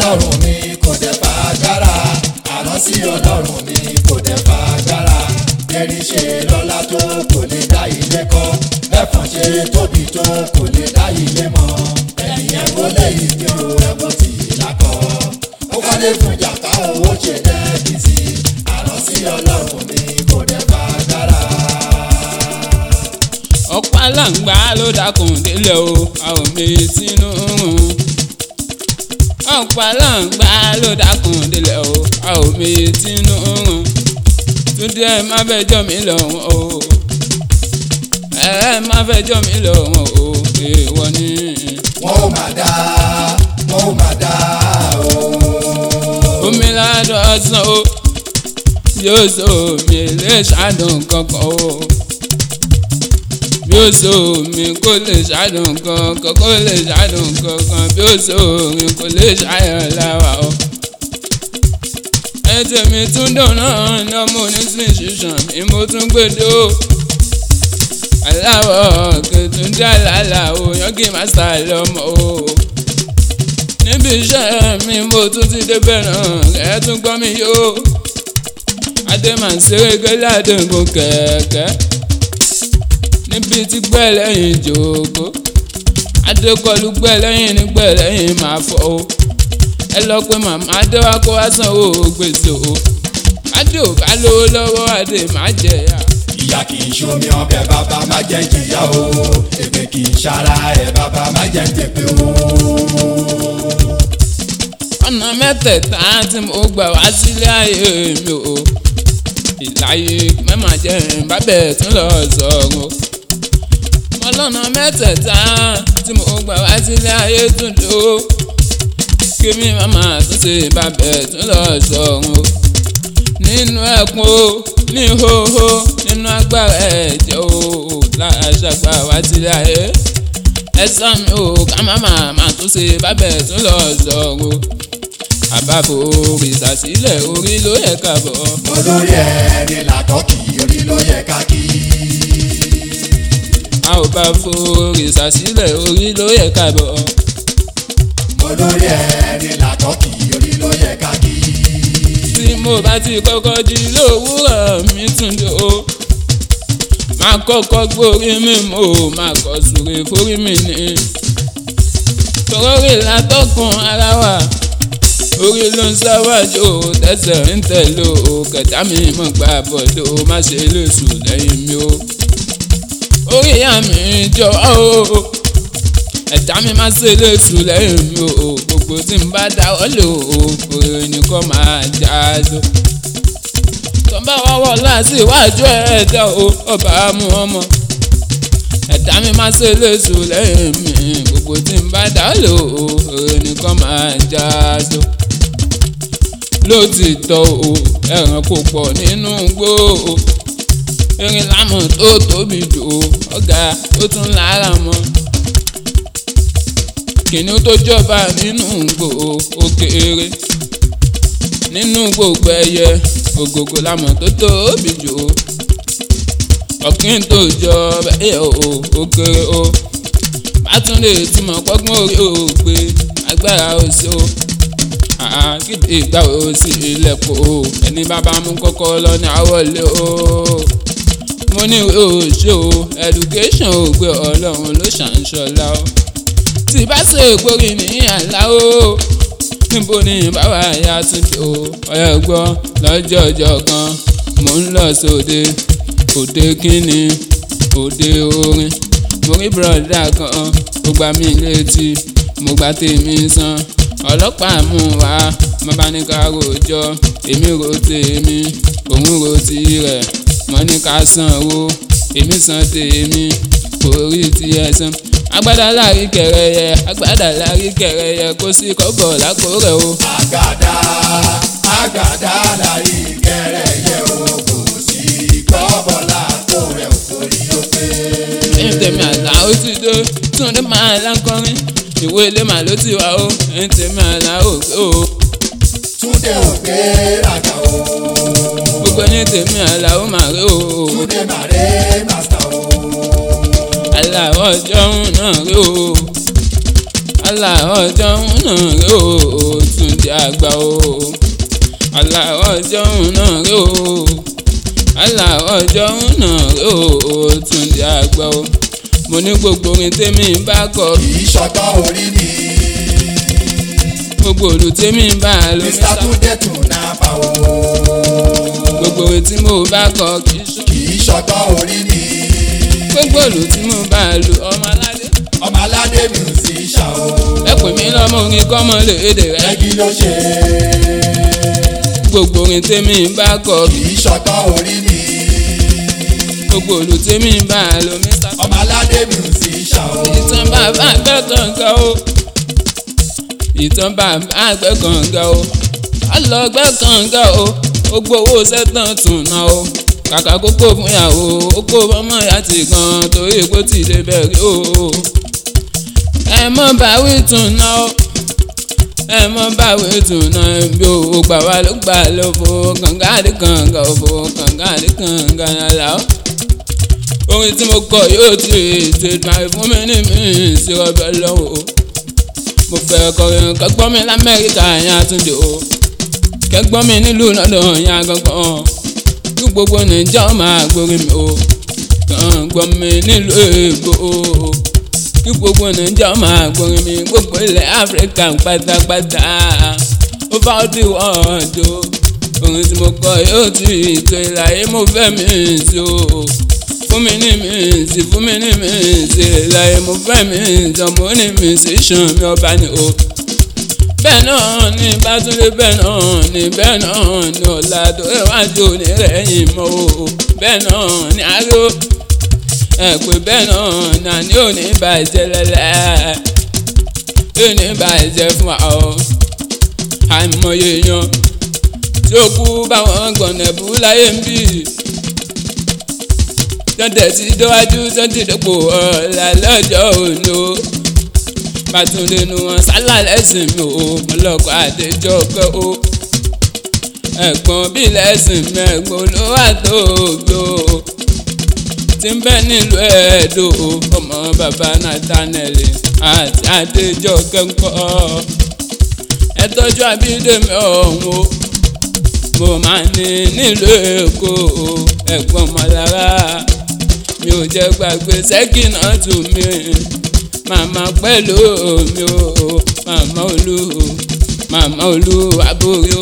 ọlọ́run mi kò dẹ̀ fà agbára àrán sí ọlọ́run mi kò dẹ̀ fà agbára ẹni ṣe lọ́lá tó kò lè dá ilé kọ́ ẹ̀fọn ṣe tóbi tó kò lè dá ilé mọ́ ẹ̀yìn ẹ̀wọ́ lẹ́yìn tí o ẹ̀wọ́ tì í lákọ̀ ó kọ́lé fún jàpá owó ṣe dẹ́bi sí àrán sí ọlọ́run mi kò dẹ̀ fà agbára. ọ̀pọ̀ aláǹgbá ló dákun délẹ̀ o a ò mi sínú rùn. ọ̀pọ̀ aláǹgbá ló dákun délẹ̀ o a ò mi sínú rùn. túndé ẹ má fẹ́ jọ mí lọ́wọ́ o ẹ má fẹ́ jọ mí lọ́wọ́ o èèwọ̀ ni. wọ́n ó máa dá wọ́n ó máa dá o. omi ládọ̀ ọ̀sán o yóò so mi lè ṣàdùn kankan o bí ó so mi kò lè ṣàdùn kankan kò lè ṣàdùn kankan bí ó so mi kò lè ṣàyàn láwa o. ẹ tèmi tún dùn náà ní ọmọ onísìn ṣiṣàn mi mo tún gbèdó aláwọ̀ kẹtùndé àlàlà o yọ̀gì mástà lọ́mọ o níbi iṣẹ́ mi mo tún ti débẹ̀ náà ẹ tún gbọ́ mi yó adé máa ń ṣeré gẹ́lẹ́ àdéhùn kẹ̀kẹ́ níbi tí gbẹ́ lẹ́yìn jòkó adékọlù gbẹ́ lẹ́yìn ní gbẹ́ lẹ́yìn máa fọ́ o ẹ lọ pé màmá adé wa kó wá sanwó gbèsè o adé ò bá lówó lọ́wọ́ adé má jẹ̀yà. ìyá kì í ṣomi ọbẹ̀ bàbá má jẹ́ jìyà o èpè kì í ṣara ẹ̀ bàbá má jẹ́ jẹ̀pẹ̀ o. ọ̀nà mẹ́tẹ̀ẹ̀ta tí mo gbà wá sílé ayé mi o ìláyé mẹ́mà jẹ́ bábẹ̀ tún lọ sọ̀rọ̀ ọlọ́nà mẹ́tẹ̀ẹ̀ta tí mo gbà wá sílé ayé tún lò ó kí mi màmá tún ṣe bábẹ̀ tún lọ sọ̀rọ̀ nínú ẹkún o ní hóhó nínú agbára ẹ̀jẹ̀ o láṣàgbà wá sílé ayé ẹ̀sán mi ò ká màmá má tún ṣe bábẹ̀ tún lọ sọ̀rọ̀ àbábò ìsàsílẹ̀ orí ló yẹ ká bọ̀. olórí ẹni làtọ́kì orí ló yẹ ká kí. a ò bá fo ìsàsílẹ̀ orí ló yẹ ká bọ̀. olórí ẹni làtọ́kì orí ló yẹ ká kí. tí mo bá ti kọ́kọ́ jí lówùúrọ̀ mi tún dé o. máa kọ́kọ́ gbórí mi mo máa kọ́ sùrè fórí mi ní. tọ́rọ́rì látọ̀kùn ara wa orí ló ń sáwájú tẹsẹ̀ ń tẹ̀lé o kẹta mi mọ̀ gbà bọ̀dọ̀ má ṣe lóṣù lẹ́yìn mi o. orí ìyá mi jọ o ẹ̀dá mi má ṣe lóṣù lẹ́yìn mi o gbogbo tí n bá dáwọ́ lò ó orí nìkan máa já so. tọ́ba wá wọ̀ láti iwájú ẹ̀dá o ọba mú ọmọ ẹ̀dá mi má ṣe lóṣù lẹ́yìn mi gbogbo tí n bá dáwọ́ lò ó orí nìkan máa já so lótìtọ́ o ẹran kò pọ̀ nínú igbó o erin lámọ̀ tó tóbi jù o ọ̀gá ó tún lára mọ́ kìnìún tó jọba nínú igbó o kéré nínú gbogbo ẹyẹ ògògò lámọ̀ tó tóbi jù o ọ̀kín tó jọba ẹyẹ o ó kéré o bátúndé túmọ̀ pọ́gbọ́n orí o gbé agbára o sí o kíde ìgbà wo sí ilẹ̀kùn o ẹni bàbá mú kọ́kọ́ lọ ní àwọlé o mo ní ìwé òṣè o education ò gbé ọlọ́run ló ṣàǹṣọlá o tí bá ṣe ìgbórí ní àlá o níbo ni bàbá ya tún dé o ọ̀yọ́ gbọ́ lọ́jọ́ ọjọ́ kan mò ń lọ sóde òde kínní òde orin mo rí bùrọ̀dá kan ó gbá mi létí mo gbá tèmi san ọlọ́pàá mú wa mo bá ní ká rojọ́ èmi ro tèmi òun ro tirẹ̀ mo ní ká sanwó èmi san tèmi kò rí tiẹ̀ san agbádá láàrí kẹrẹyẹ agbádá láàrí kẹrẹyẹ kó sí kọ́bọ̀ lápò rẹ̀ o. àgàdá àgàdá láyé kẹrẹyẹ o kò sí kọ́bọ̀ lápò rẹ̀ ò torí ó pé. ẹ̀yin tèmi àlá ó ti dé túndé máa lákọrin ìwé ilé màá ló ti wá o ẹ̀yin tèmi àlá ó gbé o. túndé ò gbé ràgà o gbogbo ẹ̀yin tèmi àlá ó máa rí o. túndé màrè màsítà o. àlá ọjọ́ náà rí o. àlá ọjọ́ náà rí o. túndé Túndé àgbà o aláwọ̀ ọjọ́ náà rè o aláwọ̀ ọjọ́ náà rè o Túndé àgbà o mo ní gbogbo orin tèmi bá kọ kì í ṣọgbọ́n orí mi. gbogbo òlù tèmi bá lọ Mr. Túndé tún náà bá o. gbogbo orin tí mo bá kọ kì í ṣe kì í ṣọgbọ́n orí mi. gbogbo òlù tí mo bá lù ọmọ aládé ọmọ aládé musician o. ẹ pè mí lọ́mọ orin kọ́mọ léde rẹ ẹgí ló ṣe. gbogbo orin tèmi bá kọ kì í ṣọgbọ́n orí mi. gbogbo òlù tèmi bá lọ Mr. ọmọ aládé musician o. ìtàn bàbá àgbẹ̀ kànga o ìtàn bàbá àgbẹ̀ kànga o alọ́gbẹ́ kànga o ó gbowó sẹ́tàn tún ná o kàkà kókó fún ìyàwó ó kó ọmọ ìyá ti gan torí epo ti lè bẹ̀rẹ̀ o ẹ mọ́ báwí tún ná o ẹ mọ́ báwí tún ná bí o gbà wá ló gbà ló fo kànga àdé kànga ò fo kànga àdé kànga nàlá o orin tí mo kọ yóò ti ètè máa fún mi ní mi sí ọbẹ̀ lọ́wọ́ mo fẹ́ kọrin kẹgbọ́n mi lamẹ́ríkà yẹn àtúndì o kẹgbọ́n mi nílùú lọ́dọ̀ yẹn gangan kí gbogbo nàìjíríà máa gbórí mi o kẹgbọ́n mi nílùú èbó o kí gbogbo nàìjíríà máa gbórí mi gbogbo ilẹ̀ áfíríkà pátápátá ó bá ọdún wọ́ọ̀dù orin tí mo kọ yóò ti ètò ìlàyé mo fẹ́ mi sí o fún mi ní mi sí fún mi ní mi sí láyé mo fẹ́ mi ìjọmọ́ ní mi sí ṣan mi ọba ni o. bẹ́ẹ̀ náà ni bátúndé bẹ́ẹ̀ náà ni bẹ́ẹ̀ náà ni ọ̀la tó iwájú ní rẹ̀yìn mọ́ o. bẹ́ẹ̀ náà ni aró ẹ pé bẹ́ẹ̀ náà ni àní ò ní bàjẹ́ lẹ́lẹ́ ò ní bàjẹ́ fún wa o. àìmọye yan tí ó kú báwọn gbọ̀nẹ̀bù láyé ń bì tọ́tẹ̀ sí dọ́wájú tọ́tì dọ́pọ̀ ọ̀la lọ́jọ́ òní o Bátúndé nu wọn sálà lẹ́sìn mi o mọ́lọ́kọ̀ àdéjọ́ kẹ́ o ẹ̀gbọ́n bí lẹ́sìn mi ẹ̀gbọ́n ló wà tóbi o tí ń bẹ nílùú ẹ̀ẹ́dọ̀ o ọmọ bàbá Nathaniel àti àdéjọ́ kẹ́ńkọ́ ẹ tọ́jú Abídèmí ọ̀hún o mo máa ní nílùú Èkó o ẹ̀gbọ́n mọ̀lára mi ò jẹ́ gbàgbé sẹ́kìnà tù mí màmá pẹ̀lú mi ò màmá olú màmá olú àbúrò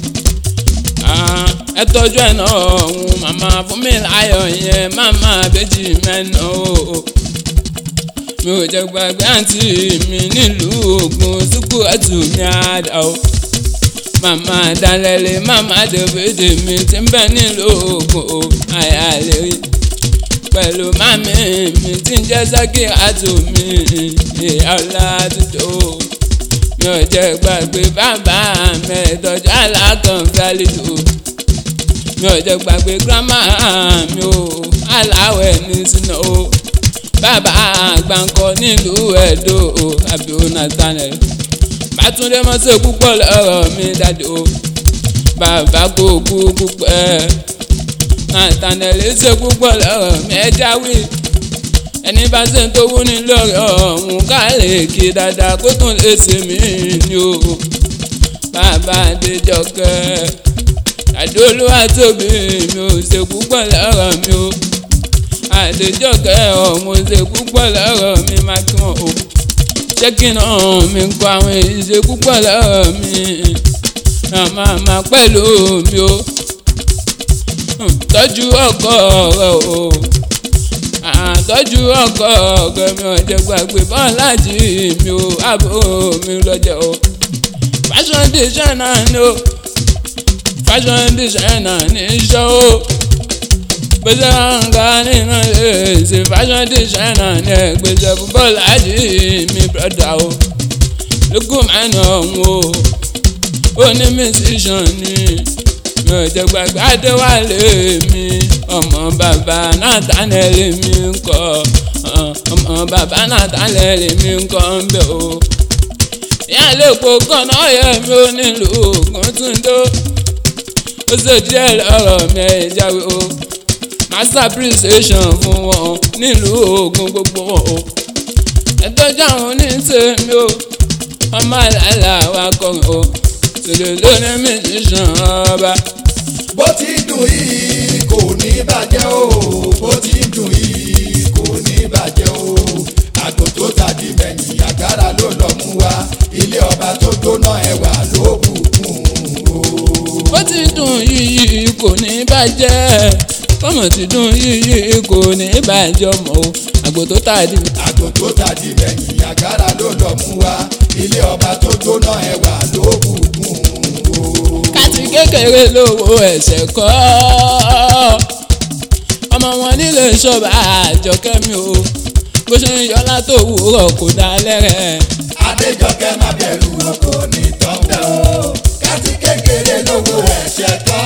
ẹ tọ́jú ẹ̀ náà ọ̀hún màmá fún mi láyọ̀ yẹn màmá bẹ́jì mẹ́nà o mi ò jẹ́ gbàgbé àǹtí mi nílùú Ògùn sùkú ẹ̀tù mi àdá o màmá dalẹ̀lẹ̀ màmá dèbèdè mi ti ń bẹ nílùú Ògùn o àyà lè rí pẹ̀lú màmí mi tí ń jẹ́ Sákírátù mi ìyá ọ̀la dúdú mi ò jẹ́ gbàgbé bàbá mi ìtọ́jú alákànfẹ́ àlejò mi ò jẹ́ gbàgbé gírámà mi ò aláwẹ̀ ní sinú o bàbá àgbàǹkọ nílùú Ẹdó o àbí o Nathaniel Bátúndé mọ́sẹ̀ púpọ̀ lọ́rọ̀ mi dájú o bàbá kò kú púpẹ́ Nathaniel ṣe púpọ̀ lọ́rọ̀ mi ẹ jáwé ẹni bá ṣe ń tówó ní lọ́rọ̀ ọ̀hún ká lè kí dáadáa kó tún lè ṣe mí ni o bàbá Adéjọkẹ́ àdóolúwa tóbi mi ò ṣe púpọ̀ lọ́rọ̀ mi o Adéjọkẹ́ ọ̀hún ṣe púpọ̀ lọ́rọ̀ mi má kí wọ́n o ṣé kí n hàn mí kọ àwọn èyí ṣe púpọ̀ lọ́rọ̀ mi màmá pẹ̀lú mi o tọ́jú ọkọ rẹ o àtọ́jú ọkọ rẹ mi ò jẹ́ gbàgbé bọ́lájì mi o àbò mi lọ́jọ́ o fashion designer ni o fashion designer ní iṣẹ́ o gbèsè ọ̀ǹgá nínú èsì fashion designer ní ẹgbẹ́sẹ̀ fún bọ́lájì mi brother o lókùn mẹ́nu ọ̀hún o ó ní musician ni mi ò jẹ́ gbàgbé adéwálé mi ọmọ bàbá Nathaniel mi ń kọ́ ọmọ bàbá Nathaniel mi ń kọ́ ń bẹ̀ o. ìyá lẹ́kọ̀ọ́ kọ́nà ọ̀yẹ́ mi ò nílùú Ògùn túndó ó ṣe díẹ̀ lọ́rọ̀ mi ẹ̀ jáwé o master appreciation fún wọn nílùú Ògùn gbogbo wọn o. ẹ̀tọ́jú àwọn oníṣẹ́ mi o ọmọ àlàlà wa kọrin o lèlè lóní mísíṣàn ọba. bó ti dùn yìí kò ní bàjẹ́ o bó ti dùn yìí kò ní bàjẹ́ o àgbò tó tàdí mẹ́yìn àgárá ló lọ mú wa ilé ọba tó gbóná ẹwà ló bùkún o. bó ti dùn yìí kò ní bàjẹ́ kọ́mọ̀ ti dùn yìí kò ní bàjẹ́ ọmọ o àgbò tó tàdí. àgbò tó tàdí mẹ́yìn àgárá ló lọ mú wa ilé ọba tó gbóná ẹwà ló bùkún o. káti kékeré lówó ẹ̀sẹ̀ kọ́ ọmọ wọn nílé ṣọ́ba àjọkẹ́mi o bó ṣe ń yọlá tó wúrọ̀ kò dá lẹ́rẹ̀. adéjọkẹ́ má bẹ̀rù oko ní tọ́ńbẹ́ o káti kékeré lówó ẹ̀ṣẹ̀ kọ́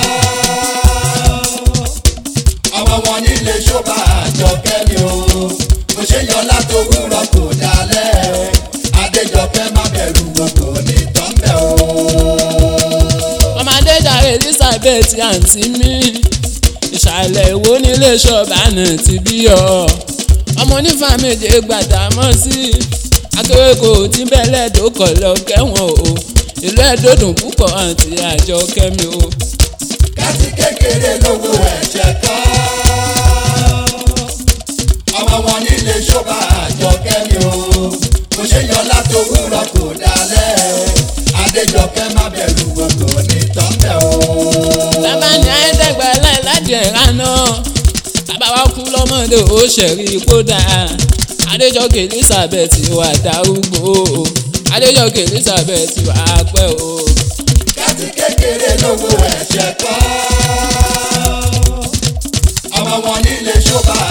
ọmọ wọn nílé ṣọ́ba àjọkẹ́ ni o kò ṣe yọlá tó wúrọ̀ kò dalẹ̀ adéjọkẹ́ má bẹ̀rù oko ní tọ́ńbẹ́ o. ọmọdé jàre elizabeth àǹtí mi ìsàlẹ̀ ìwó nílé ṣọ́ba náà ti bí ọ ọmọ onífà méje gbàdámọ́ sí akérèkọ tí bẹ́lẹ̀ tó kọ̀ lọ kẹ́wọ̀n o ìlú ẹ̀dọ́dùn púpọ̀ àǹtí àjọ kẹ́mi o. káti kékeré lówó ẹ̀ṣẹ̀ kọ́ ọmọ wọn nílé ṣọ́ba àjọkẹ́ ni o kò ṣe yọlá tó wúrọ̀ kò dalẹ̀ adéjọkẹ́ má bẹ̀rù gbogbo ní tọ́ńbẹ́ o. tábàní àìdẹ́gbẹ̀lẹ́ láti ẹ̀rá náà tábà wá kú lọ́mọdé ó ṣẹ̀rí kódà adéjọkè elizabeth wà darúgbó adéjọkè elizabeth wà pẹ́ o. káti kékeré lówó ẹ̀ṣẹ̀ kọ́ ọmọ wọn nílé ṣọ́ba